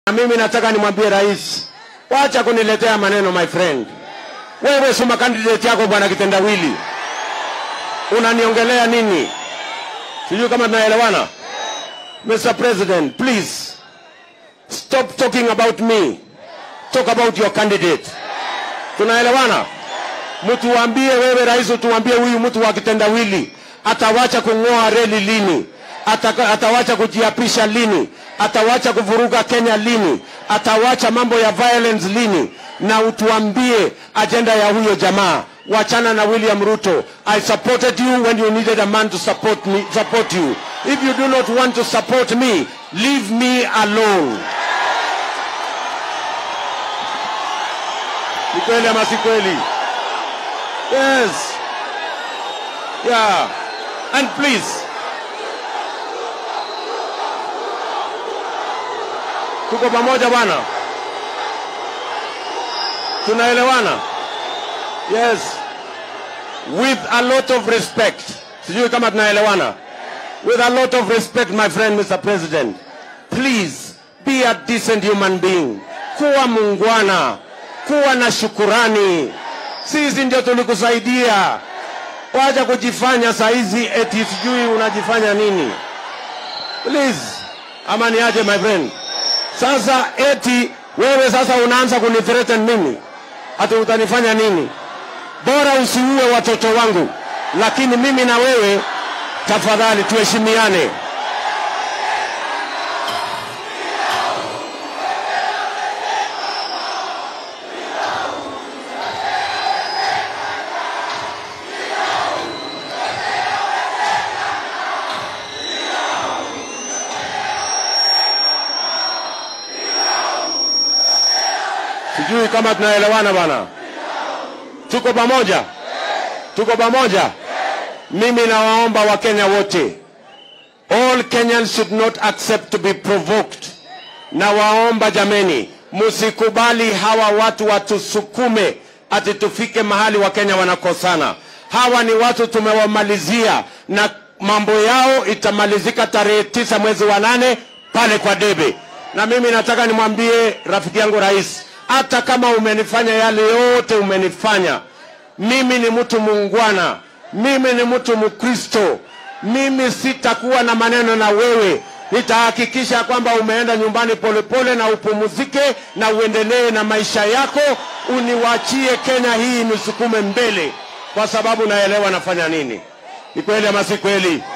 Na mimi nataka nimwambie rais, wacha kuniletea maneno my friend. Wewe soma candidate yako bwana kitendawili, unaniongelea nini? Sijui kama tunaelewana. Mr. President, please stop talking about me, talk about your candidate. Tunaelewana? Mtuambie wewe rais, utuambie huyu mtu wa kitendawili atawacha kung'oa reli lini? Ataka, atawacha kujiapisha lini? Atawacha kuvuruga Kenya lini? Atawacha mambo ya violence lini? Na utuambie ajenda ya huyo jamaa. Wachana na William Ruto. I supported you when you needed a man to support me, support you. If you do not want to support me, leave me alone. Ni kweli ama si kweli? Yes. Yeah. And please. Tuko pamoja bwana? Tunaelewana? Yes. With a lot of respect. Sijui kama tunaelewana. With a lot of respect, my friend, Mr. President. Please, be a decent human being. Kuwa mungwana. Kuwa na shukurani. Sisi ndio tulikusaidia. Wacha kujifanya saizi eti sijui unajifanya nini. Please, ama niaje my friend. Sasa eti wewe sasa unaanza kunithreaten mimi, ati utanifanya nini? Bora usiue watoto wangu, lakini mimi na wewe tafadhali tuheshimiane. Sijui kama tunaelewana bana. Tuko pamoja, tuko pamoja. Mimi nawaomba Wakenya wote, all Kenyans should not accept to be provoked. Nawaomba jameni, msikubali hawa watu watusukume ati tufike mahali Wakenya wanakosana. Hawa ni watu tumewamalizia, na mambo yao itamalizika tarehe tisa mwezi wa nane pale kwa debe. Na mimi nataka nimwambie rafiki yangu rais, hata kama umenifanya yale yote umenifanya, mimi ni mtu muungwana, mimi ni mtu Mkristo, mimi sitakuwa na maneno na wewe. Nitahakikisha kwamba umeenda nyumbani polepole na upumzike na uendelee na maisha yako, uniwachie Kenya hii nisukume mbele, kwa sababu naelewa nafanya nini. Ni kweli ama si kweli?